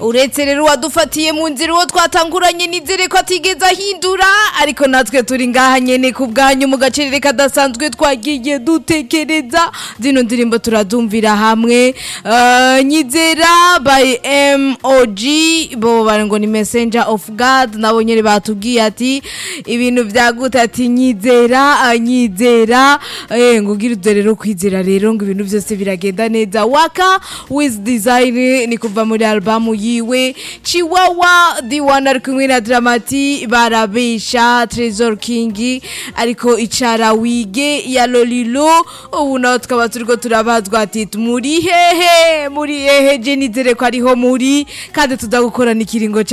uretse rero uwadufatiye mu nzira uwo twatanguranye nizere ko atigeze ahindura ariko natwe turi ngaha nyene ku bwanyu mu gacerere kadasanzwe twagiye dutekereza zino ndirimbo turadumvira hamwe Eh, nyizera by MOG bo bari ngo ni messenger of God nabo nyene batubwiye ati ibintu vyagute ati nyizera ah, nyizera eh ngo ugira rero kwizera rero ngo ibintu byose biragenda neza waka with design ni kuva muri album yiwe Chiwawa the one ari kumwe na Dramati barabesha Trezor King ariko icara wige ya Lolilo ubu naho tukaba turiko turabazwa ati muri hehe muri hehe je nizere ko ariho muri kandi tuza gukorana ikiringo